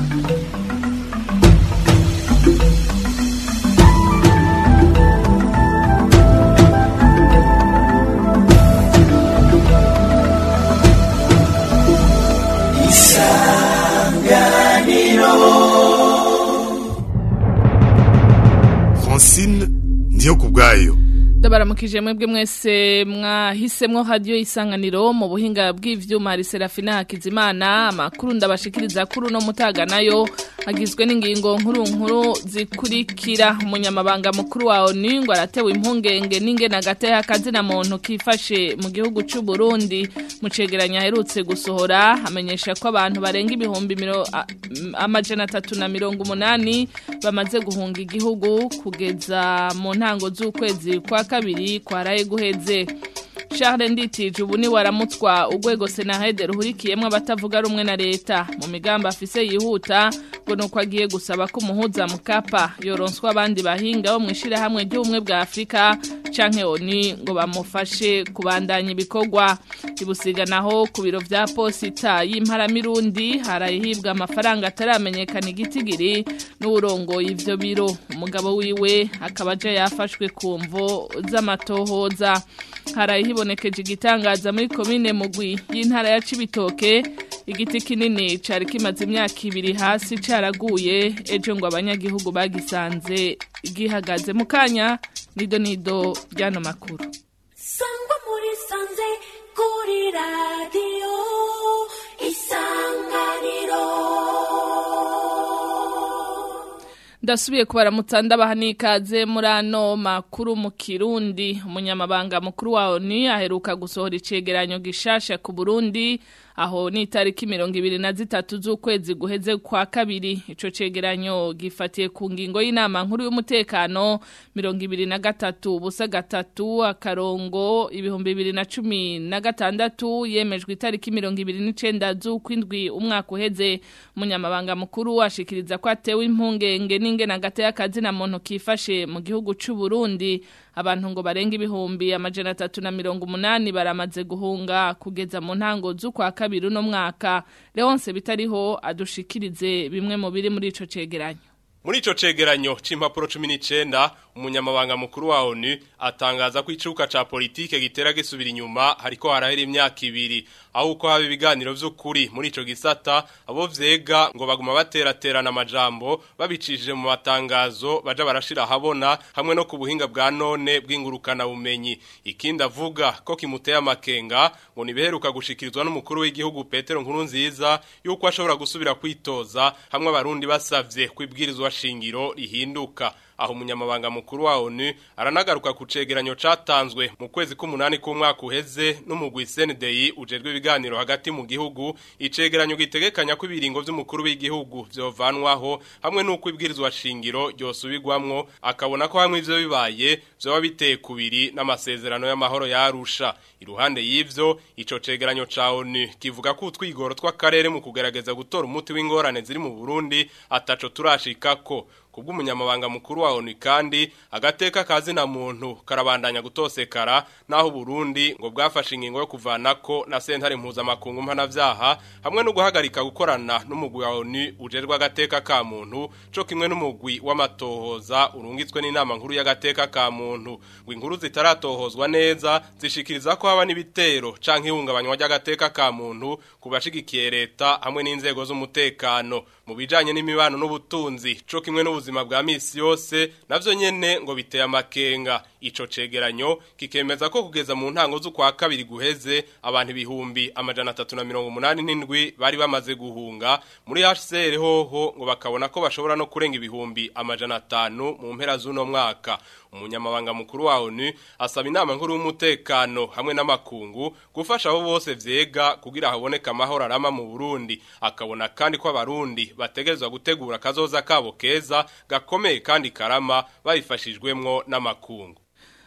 Francine ndiyo kubwayo ndabaramukije mwebwe mwese mwahisemwo radio isanganiro mu buhinga bw'ivyuma hari Serafina Hakizimana amakuru ndabashikiriza kuri no mutaga nayo agizwe n'ingingo nkuru nkuru zikurikira umunyamabanga mukuru wa ONU ngo aratewe impungenge n'ingena gate y'akazi na muntu kifashe mu gihugu c'u Burundi mu cegeranya aherutse gusohora amenyesha ko abantu barenga ibihumbi miro- a- amajana atatu na mirongo umunani bamaze guhunga igihugu kugeza mu ntango z'ukwezi kwa kabiri kwaraye guheze Charles Nditije ubu ni waramutswa urwego Senahede ruhurikiyemwo abatavuga rumwe na leta mu migambi afise yihuta ngo nuko agiye gusaba ko umuhuza mukapa yoronswa abandi bahinga bo mwishira hamwe ry'ubumwe bwa Afrika canke oni ngo bamufashe kubandanya ibikorwa ibusiga naho ku biro vya posita y'imparamirundi harahibwa amafaranga ataramenyekana igitigiri n'uburongoye ivyo biro umugabo wiwe akaba aje yafashwe ku mvo z'amatohoza harahibonekeje igitangaza muri komine mugwi y'intara ya Cibitoke igiti kinini cari kimaze imyaka ibiri hasi caraguye ejo ngo abanyagihugu bagisanze gihagaze mu kanya nido nido ryano makuru sangwa muri sanze kuri radiyo isanganiro ndasubiye kubaramutsa ndabaha n'ikaze muri ano makuru mu kirundi umunyamabanga mukuru wa ONU aheruka gusohora icegeranyo gishasha ku Burundi aho ni itariki mirongo ibiri na zitatu z'ukwezi guheze kwa kabiri ico cegeranyo gifatiye ku ngingo y'inama nkuru y'umutekano mirongo ibiri na gatatu ubusa gatatu akarongo ibihumbi bibiri na cumi na gatandatu yemejwe itariki mirongo ibiri n'icenda z'ukwindwi umwaka uheze umunyamabanga mukuru ashikiriza ko atewe impungenge n'ingena gateye akazi na muntu kifashe mu gihugu c'u Burundi abantu ngo barenga ibihumbi amajana atatu na mirongo umunani baramaze guhunga kugeza mu ntango z'ukwa kabiri uno mwaka Leonce bitariho adushikirize bimwe mu biri muri ico cegeranyo Muri ico cegeranyo c'impapuro 19 umunyamabanga mukuru wa ONU atangaza ko icuka ca politike gitera gisubira inyuma hariko harahera imyaka ibiri aho uko haba ibiganiro vy'ukuri muri ico gisata abo vyega ngo baguma bateraterana amajambo babicishije mu matangazo baja barashira habona hamwe no ku buhinga bwa none bw'ingurukana bumenyi ikindi avuga ko kimuteye amakenga ngo nibeheruka gushikirizwa n'umukuru w'igihugu Petero Nkurunziza yuko ashobora gusubira kwitoza hamwe abarundi basavye kwibwirizwa shingiro rihinduka aho umunyamabanga mukuru wa ONU aranagaruka ku cegeranyo catanzwe mu kwezi k'umunani k'umwaka uheze n'umugwi CNDI ujejwe ibiganiro hagati mu gihugu icegeranyo gitegekanya ko ibiringo vy'umukuru w'igihugu vyovanwaho hamwe n'uko ibwirizwa shingiro ryosubirwamwo akabona ko hamwe ivyo bibaye vyoba biteye kubiri n'amasezerano y'amahoro yarusha iruhande y'ivyo ico cegeranyo ca ONU kivuga ko utwigoro tw'akarere mu kugerageza gutora umuti w'ingorane ziri mu Burundi ataco turashikako kubw'umunyamabanga mukuru wa ONU kandi agateka kazi na muntu karabandanya gutosekara naho Burundi ngo bwafashe ingingo yo kuvanako na sentare mpuzamakungu mpanavyaha hamwe no guhagarika gukorana n'umugwi wa ONU ujerwa agateka ka muntu co kimwe n'umugwi w'amatohoza urungitswe n'inama nkuru y'agateka ka muntu ngo inkuru zitaratohozwa neza zishikiriza ko haba n'ibitero canke ihungabanywa ry'agateka ka muntu kubashigikiye leta hamwe n'inzego z'umutekano mu bijanye n'imibano n'ubutunzi co kimwe n'ubuzima bwa misi yose navyo nyene ngo biteye amakenga ico cegeranyo kikemeza ko kugeza mu ntango z'ukwa kabiri guheze abantu ibihumbi amajana atatu na mirongo umunani n'indwi bari bamaze guhunga muri HCR hoho ngo bakabona ko bashobora no kurenga ibihumbi amajana atanu mu mpera z'uno mwaka umunyamabanga mukuru wa ONU asaba inama nkuru y'umutekano hamwe n'amakungu gufasha abo bose vyega kugira haboneka amahoro arama mu Burundi akabona kandi ko abarundi bategerezwa gutegura kazoza kabo keza gakomeye kandi karama babifashijwemwo n'amakungu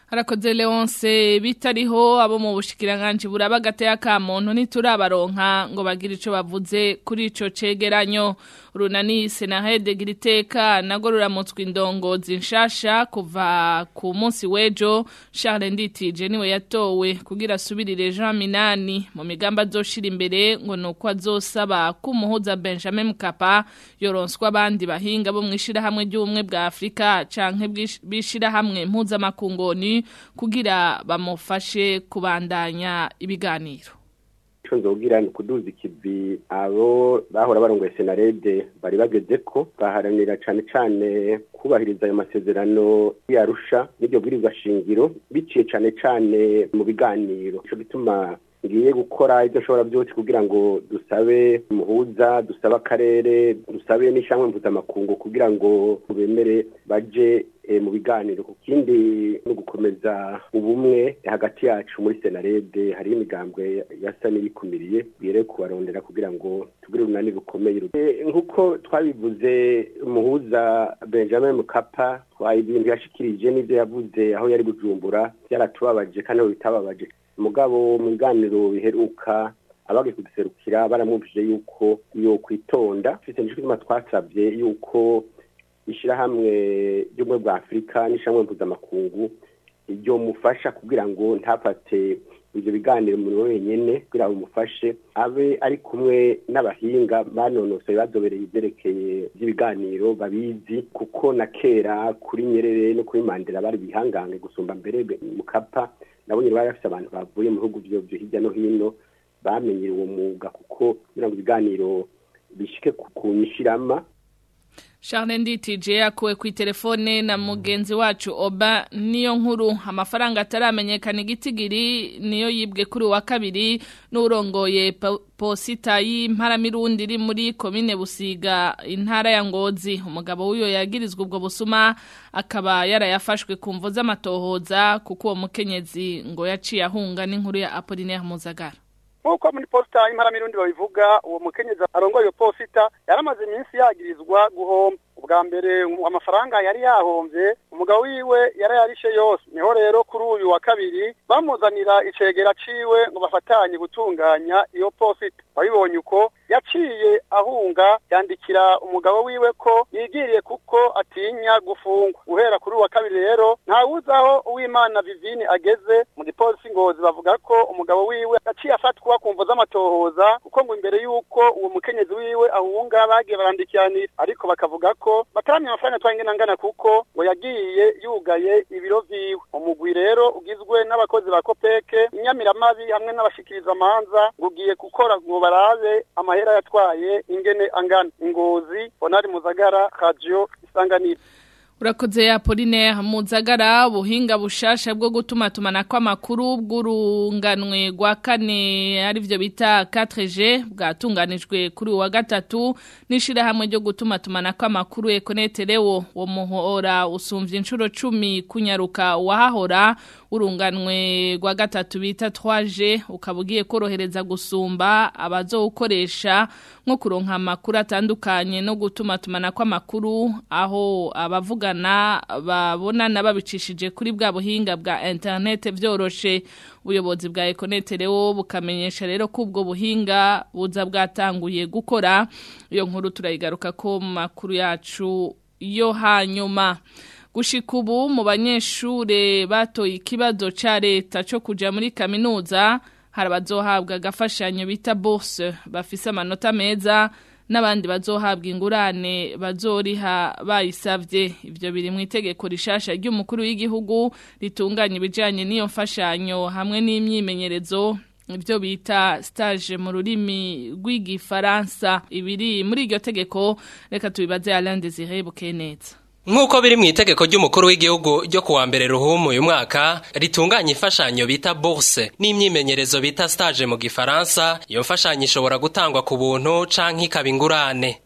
harakoze leonce bitariho abo mu bushikiranganji buraba agateka ka muntu ntiturabaronka ngo bagire ico bavuze kuri ico cegeranyo runani senahede giriteka nago ruramutswe indongozi nshasha kuva ku munsi w'ejo Charles Nditije niwe yatowe kugira asubirire Jean Minani mu migamba azoshira imbere ngo nuko azosaba kumuhuza Benjamin Mkapa yoronswa abandi bahinga bo mwishira hamwe ry'ubumwe bwa Afrika canke bishira hamwe mpuzamakungoni kugira bamufashe kubandanya ibiganiro ico nzogira ni kuduza ikivi abo bahora barongoye senarede bari bageze ko baharanira cane cane kubahiriza ayo masezerano yarusha n'iryo bwirizwa shingiro biciye cane cane mu biganiro ico gituma ngiye gukora ibyo nshobora byose kugira ngo dusabe umuhuza dusabe akarere dusabe n'ishyamba mpuzamakungu kugira ngo bemere baje mu biganiro ku kindi no gukomeza ubumwe hagati yacu muri senarede hariho imigambwe yasa n'iyikumiriye bwire kubarondera kugira ngo tugire urunani rukomeye nk'uko twabivuze umuhuza benjamin mukapa ibintu yashikirije n'ibyo yavuze aho yari bujumbura byaratubabaje kandi aho bitababaje mugabo mu biganiro biheruka abagiye kuduserukira baramwumvije yuko yo kwitonda mfite n'icyo twasabye yuko ishyirahamwe ry'ubumwe bwa afurika n'ishyirahamwe mpuzamakungu ryo mufasha kugira ngo ntafate ibyo biganiro umuntu wenyine kugira ngo bimufashe abe ari kumwe n'abahinga banonosoye bazobereye ibyerekeye by'ibiganiro babizi kuko na kera kuri nyerere no kuri mandela bari bihangange gusumba mbere mukapa nabo nyine bari bafite abantu bavuye mu bihugu byo hirya no hino bamenyera uwo mwuga kuko kugira ngo ibiganiro bishike ku nyishirama Charles Nditije yakuwe ku telefone na mugenzi wacu Oba niyo nkuru amafaranga ataramenyekana igitigiri niyo yibwe kuri wa kabiri n'urongoye posita y'imparamirundi iri muri komine Busiga intara ya Ngozi umugabo w'uyo yagirizwa ubwo busuma akaba yarayafashwe ku mvo z'amatohoza kuko uwo mukenyezi ngo yaciye ahunga n'inkuru ya Apollinaire Muzagara nk'uko muri posita y'imparamirundi babivuga uwo mukenyezi arongoye iyo posita yaramaze iminsi yagirizwa guhomba ubwa mbere amafaranga yari yahombye umugabo wiwe yarayarishe yose niho rero kuri uyu wa kabiri bamuzanira icegera ciwe ngo bafatanye gutunganya iyo posita wabibonye uko yaciye ahunga yandikira umugabo wiwe ko yigiriye kuko atinya gufungwa guhera kuri uwa kabiri rero ntawuzi aho uwimana vivine ageze mu gipolisi ngozi bavuga ko umugabo wiwe yaciye afatwa ku mvo z'amatohoza kuko ngo imbere y'uko uwo mukenyezi wiwe ahunga bagiye barandikiranira ariko bakavuga ko bataramye amafaranga twangana angana kuko ngo yagiye yugaye ibiro vyiwe umugwi rero ugizwe n'abakozi ba kopeke inyamiramabi hamwe n'abashikiriza amanza ngo ugiye gukora ngo barabe amahera yatwaye ingene angana ingozi bonari muzagara radio isanganiro Urakoze ya Pauline Muzagara ubuhinga bushasha bwo gutuma tumana kw'amakuru bw'urunganwe rwa kane ari byo bita 4G bwatunganijwe kuri wa gatatu nishira hamwe ryo gutuma tumana kw'amakuru Econeterewo wo muhora usumvye inshuro 10 kunyaruka wahahora urunganwe rwa gatatu bita 3G ukabugiye korohereza gusumba abazowukoresha nko kuronka amakuru atandukanye no gutuma tumana kw'amakuru aho abavuga bavugana babonana babicishije kuri bwa buhinga bwa internet byoroshe ubuyobozi bwa Econet rero bukamenyesha rero ko ubwo buhinga buza bwatanguye gukora iyo nkuru turayigaruka ko mu makuru yacu yo hanyuma gushika ubu mu banyeshure batoye ikibazo ca leta cyo kuja muri kaminuza hari abazohabwa agafashanyo bita bourse bafise amanota meza n'abandi bazohabwa ingurane bazoriha bayisavye ivyo biri mu itegeko rishasha ry'umukuru w'igihugu ritunganya ibijanye n'iyo mfashanyo hamwe n'imyimenyerezo ibyo bita stage mu rurimi rw'igifaransa ibiri muri iryo tegeko reka tubibaze Alain Désiré Bukeneza Nk'uko biri mu itegeko ry'umukuru w'igihugu ryo kuwa mbere ruhumu uyu mwaka ritunganya imfashanyo bita bourse n'imyimenyerezo bita stage mu gifaransa iyo mfashanyo ishobora gutangwa ku buntu canke ikaba ingurane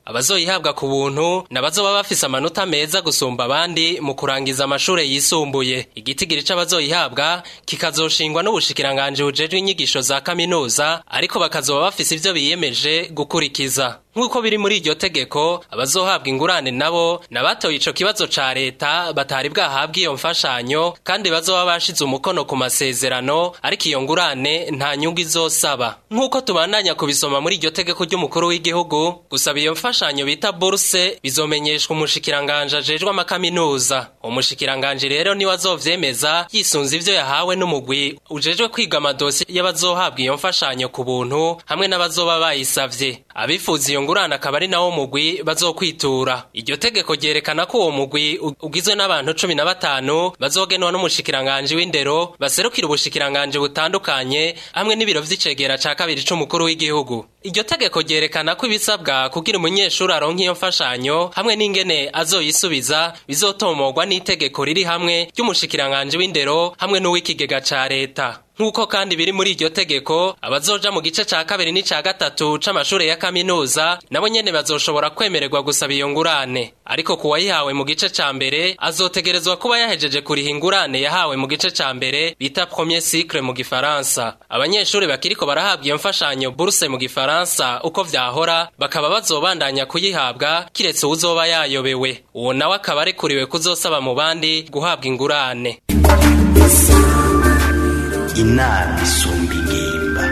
abazoyihabwa ku buntu nabazoba bafise amanota meza gusumba abandi mu kurangiza amashure yisumbuye igitigiri c'abazoyihabwa kikazoshingwa n'ubushikiranganje bujejwe inyigisho za kaminuza ariko bakazoba bafise ivyo biyemeje gukurikiza nk'uko biri muri iryo tegeko abazohabwa ingurane nabo nabatoye ico kibazo ca leta batari bwahabwa iyo mfashanyo kandi bazoba bashize umukono ku masezerano ariko iyo ngurane nta nyungu izosaba nk'uko tubandanya kubisoma muri iryo tegeko ry'umukuru w'igihugu gusaba iyo mfashanyo bita burse bizomenyeshwa umushikiranganje ajejwe amakaminuza umushikiranganje rero niwe azovyemeza yisunze ivyo yahawe n'umugwi ujejwe kwiga amadosi y'abazohabwa iyo mfashanyo ku buntu hamwe n'abazoba bayisavye abifuza iyo ngurane akaba ari nawo mugwi bazokwitura iryo tegeko ryerekana ko uwo mugwi ugizwe n'abantu cumi na batanu bazogenwa n'umushikiranganje w'indero baserukira ubushikiranganje butandukanye hamwe n'ibiro vy'icegera ca kabiri c'umukuru w'igihugu iryo tegeko ryerekana ko ibisabwa kugira umunyeshuri aronka iyo mfashanyo hamwe n'ingene azoyisubiza bizotomorwa n'itegeko riri hamwe ry'umushikiranganje w'indero hamwe n'uw'ikigega ca leta nk'uko kandi biri muri iryo tegeko abazoja mu gice ca kabiri n'ica gatatu c'amashure ya kaminuza nabo nyene bazoshobora kwemererwa gusaba iyo ngurane ariko ku wayihawe mu gice ca mbere azotegerezwa kuba yahejeje kuriha ingurane yahawe mu gice ca mbere bita premier cycle mu gifaransa abanyeshuri bakiriko barahabwa iyo mfashanyo buruse mu gifaransa uko vyahora bakaba bazobandanya kuyihabwa kiretse uwuzoba yayobewe uwo nawe akaba arekuriwe kuzosaba mu bandi guhabwa ingurane inama isumba ingimba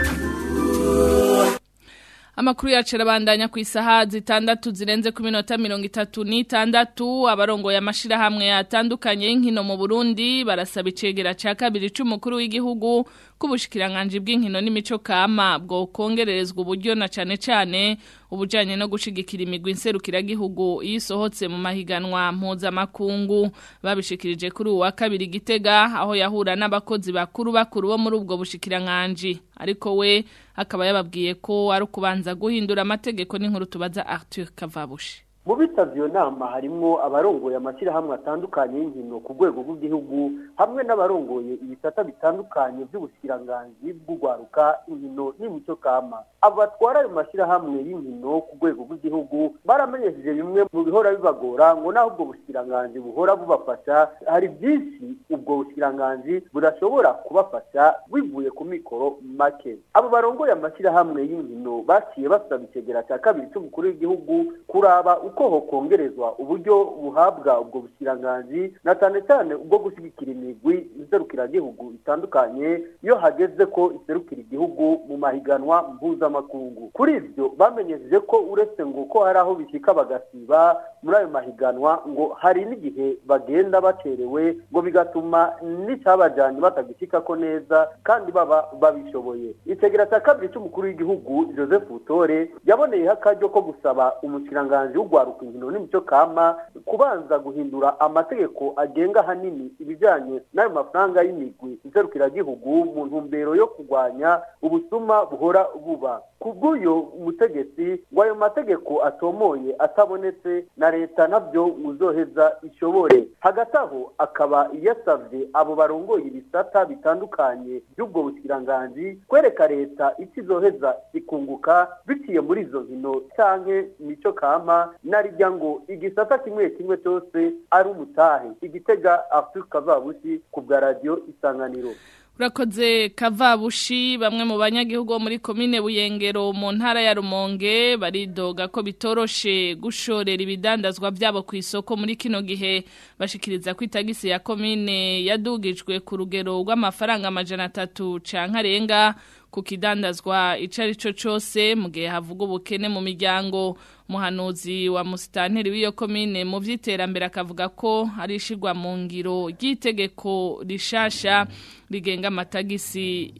Amakuru yacu arabandanya ku isaha zitandatu zirenze ku minota mirongo itatu n'itandatu abarongoye amashirahamwe atandukanye y'inkino mu Burundi barasaba icegera ca kabiri c'umukuru w'igihugu k'ubushikiranganje bw'inkino n'imico kama bwo kongererezwa uburyo na cane cane ubujanye no gushigikira imigwi nserukiragihugu iyo isohotse mu mahiganwa mpuzamakungu babishikirije kuri uwa kabiri gitega aho yahura n'abakozi bakuru bakuru bo muri ubwo bushikiranganje ariko we akaba yababwiye ko ari ukubanza guhindura amategeko n'inkuru tubaza Arthur Kavabushi mu bitavye iyo nama harimwo abarongoye amashyirahamwe atandukanye y'inkino ku rwego rw'igihugu hamwe n'abarongoye ibisata bitandukanye by'ubushyiranganji bw'urwaruka inkino n'imico kama abo batwara ayo mashyirahamwe y'inkino ku rwego rw'igihugu baramenyesheje bimwe mu bihora bibagora ngo naho ubwo bushyiranganji buhora bubafasha hari byinshi ubwo bushyiranganji budashobora kubafasha bivuye ku mikoro make abo barongoye amashyirahamwe y'inkino baciye basaba icegera cya kabiri cy'umukuru w'igihugu kuraba uko hokongerezwa uburyo buhabwa ubwo bushyiranganji na cyane cyane ubwo gushyigikira imigwi iserukiragihugu itandukanye iyo hageze ko iserukira igihugu mu mahiganwa mpuzamakungu kuri ibyo bamenyesheje ko uretse ngo ko hari aho bishyika bagasiba muri ayo mahiganwa ngo hari n'igihe bagenda bacerewe ngo bigatuma n'icyabajyanye batagishyika ko neza kandi baba babishoboye itegera cya kabiri cy'umukuru w'igihugu joseph butore yaboneyeho akaryo ko gusaba umushikiranganji w'urwaruka inkino n'imico kama kubanza guhindura amategeko agenga ahanini ibijyanye n'ayo mafaranga y'imigwi iserukiragihugu mu ntumbero yo kurwanya ubusuma buhora buba ku bw'uyu mutegetsi ngo ayo mategeko atomoye atabonetse na leta nabyo uzoheza ishobore hagati aho akaba yasabye abo barongoye ibisata bitandukanye by'ubwo bushyiranganji kwereka leta icyo izoheza ikunguka biciye muri izo nkino canke mico kama narijya ngo igisata kimwe kimwe cyose ari umutahe igitega Arthur Kavabushi ku bwa radio isanganiro Urakoze kavabushi bamwe mu banyagihugu bo muri komine Buyengero mu ntara ya Rumonge baridoga ko bitoroshe gushorera ibidandazwa byabo ku isoko muri kino gihe bashikiriza ko itagisi ya komine yadugijwe ku rugero rw'amafaranga amajana atatu canke arenga ku kidandazwa ico ari cyo cyose mu gihe havuga ubukene mu miryango umuhanuzi wa musitanteri w'iyo komine mu by'iterambere akavuga ko ari ishigwa mu ngiro ry'itegeko rishasha rigenga amatagisi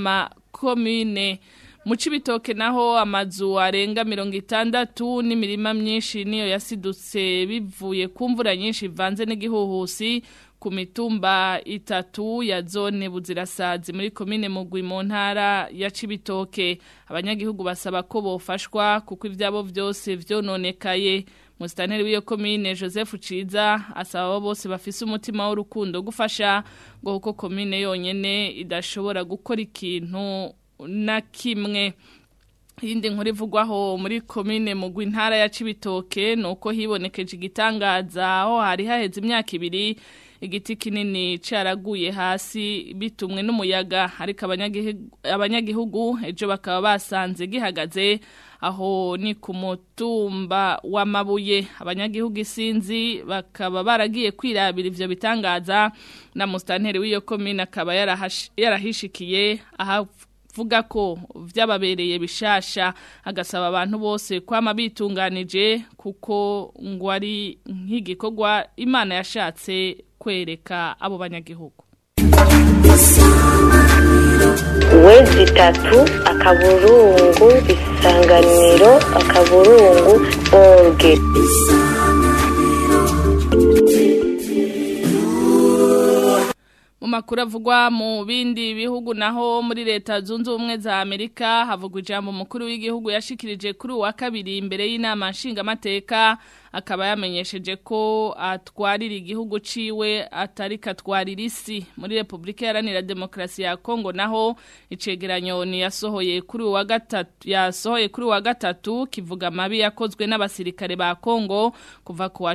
y'amakomine mu cibitoke naho amazu arenga mirongo itandatu n'imirima myinshi niyo yasidutse bivuye ku mvura nyinshi ivanze n'igihuhusi ku mitumba itatu ya zone buzirasazi muri komine mugwi mu ntara ya cibitoke abanyagihugu basaba ko bofashwa kuko ibyabo byose vyononekaye musitanteri w'iyo komine joseph ciza asaba abo bose bafise umutima w'urukundo gufasha ngo kuko komine yonyene idashobora gukora ikintu na kimwe Yindi nkuru ivugwaho muri komine mugwi ntara ya Cibitoke nuko hibonekeje igitangaza aho hari haheze imyaka ibiri igiti kinini caraguye hasi bitumwe n'umuyaga ariko abanyagihugu ejo bakaba basanze gihagaze aho ni ku mutumba w'amabuye abanyagihugu isinzi bakaba baragiye kwirabira ivyo bitangaza na mustanteri w'iyo komine akaba yarahishikiye aha vuga ko vyababereye bishasha agasaba abantu bose kwama bitunganije kuko ngo ari nk'igikorwa Imana yashatse kwereka abo banyagihugu wezi itatu akaburungu isanganiro akaburungu orge mu makuru avugwa mu bindi bihugu naho muri leta zunze ubumwe za Amerika havugwa ijambo umukuru w'igihugu yashikirije kuri uwa kabiri imbere y'inama nshingamateka akaba yamenyesheje ko atwarira igihugu ciwe atari katwarira isi muri Republika Iharanira Demokarasi ya Kongo naho icegeranyo ni yasohoye kuri uwa gatatu yasohoye kuri uwa gatatu kivuga mabi yakozwe n'abasirikare ba Kongo kuva ku wa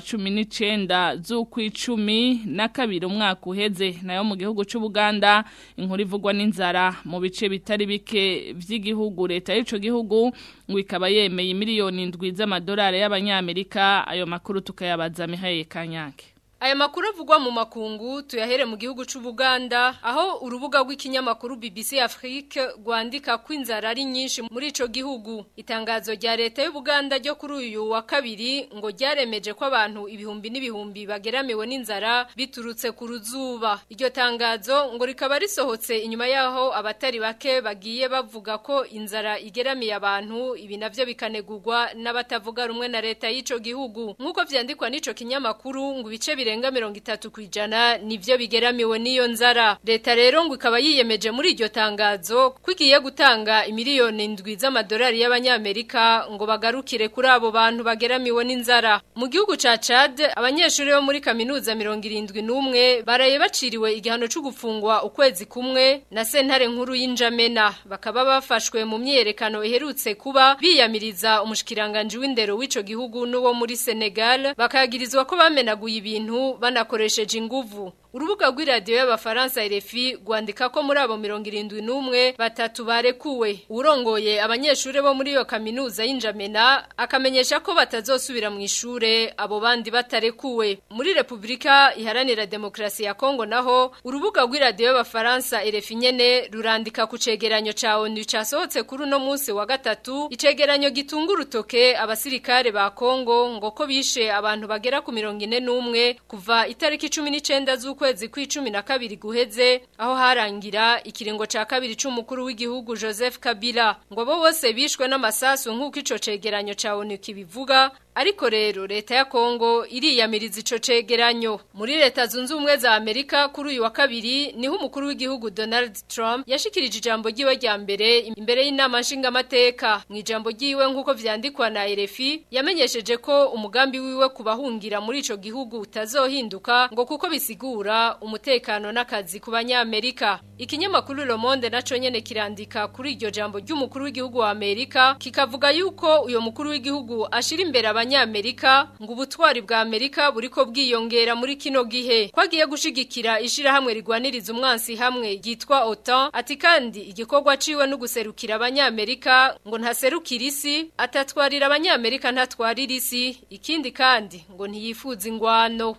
19 z'ukwicumi na kabiri umwaka uheze nayo mu gihugu cy'u Buganda inkuru ivugwa n'inzara mu bice bitari bike vy'igihugu leta y'ico gihugu ngo ikaba yemeye miliyoni ndwi z'amadolari y'abanyamerika ayo makuru tukayabaza Mihaye Kanyange Aya makuru avugwa mu makungu tuyahere mu gihugu c'u Buganda aho urubuga rw'ikinyamakuru BBC Afrique rwandika ko inzara ari nyinshi muri ico gihugu itangazo rya leta y'u Buganda ryo kuri uyu wa kabiri ngo ryaremeje ko abantu ibihumbi n'ibihumbi bageramiwe n'inzara biturutse ku ruzuba iryo tangazo ngo rikaba risohotse inyuma yaho abatari bake bagiye bavuga ko inzara igeramiye abantu ibi navyo bikanegurwa n'abatavuga rumwe na leta y'ico gihugu nk'uko vyandikwa n'ico kinyamakuru ngo ibice bire birenga mirongo itatu kwijana nivyo bigeramiwe n'iyo nzara leta rero ngo ikaba yiyemeje muri iryo tangazo ko igiye gutanga imiliyoni ndwi z'amadolari y'abanyamerika ngo bagarukire kuri abo bantu bageramiwe n'inzara mu gihugu ca Chad abanyeshuri bo muri kaminuza mirongo irindwi n'umwe baraye baciriwe igihano co gufungwa ukwezi kumwe na sentare nkuru y'injamena bakaba bafashwe mu myerekano iherutse kuba biyamiriza umushikiranganje w'indero w'ico gihugu n'uwo muri Senegal bakagirizwa ko bamenaguye ibintu banakoresheje inguvu urubuga rw'iradiyo y'abafaransa RFI rwandika ko muri abo mirongo irindwi n'umwe batatu barekuwe urongoye abanyeshuri bo muri iyo kaminuza y'injamena akamenyesha ko batazosubira mu ishure abo bandi batarekuwe muri repubulika iharanira demokarasi ya kongo naho urubuga rw'iradiyo y'abafaransa RFI nyene rurandika ku cegeranyo ca onu casohotse kuri uno munsi wa gatatu icegeranyo gitunga urutoke abasirikare ba kongo ngo ko bishe abantu bagera ku mirongo ine n'umwe kuva itariki cumi n'icenda z'uko kwezi kw'icumi na kabiri guheze aho harangira ikiringo ca kabiri c'umukuru w'igihugu Joseph Kabila ngo bo bose bishwe n'amasasu nk'uko ico cegeranyo ca ONU kibivuga Ariko rero leta ya Kongo iriyamiriza ico cegeranyo muri leta zunze ubumwe za Amerika kuri uyu wa kabiri niho umukuru w'igihugu Donald Trump yashikirije ijambo ryiwe rya mbere imbere y'inama nshingamateka mu ijambo ryiwe nk'uko vyandikwa na RFI yamenyesheje ko umugambi wiwe kubahungira muri ico gihugu utazohinduka ngo kuko bisigura umutekano n'akazi ku banyamerika ikinyamakuru Le Monde naco nyene kirandika kuri iryo jambo ry'umukuru w'igihugu wa Amerika kikavuga yuko uyo mukuru w'igihugu ashira imbere abanyamerika ngo ubutwari bwa Amerika buriko bwiyongera muri kino gihe kwagiye gushigikira ishirahamwe rigwaniriza umwansi hamwe ryitwa OTAN ati kandi igikorwa ciwe no guserukira abanyamerika ngo ntaserukira isi atatwarira abanyamerika ntatwarira isi ikindi kandi ngo ntiyifuza ingwano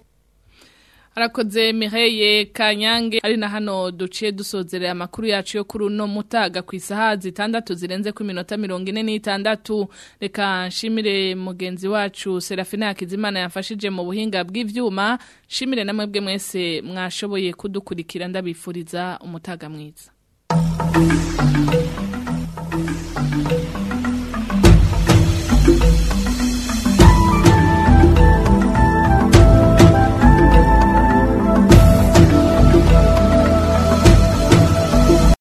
Arakoze Mireye Kanyange ari na hano duciye dusozerera amakuru yacu yo kuri uno mutaga ku isaha zitandatu zirenze ku minota mirongo ine n'itandatu reka nshimire mugenzi wacu Serafina Hakizimana yafashije mu buhinga bw'ivyuma nshimire namwe bwe mwese mwashoboye kudukurikira ndabifuriza umutaga mwiza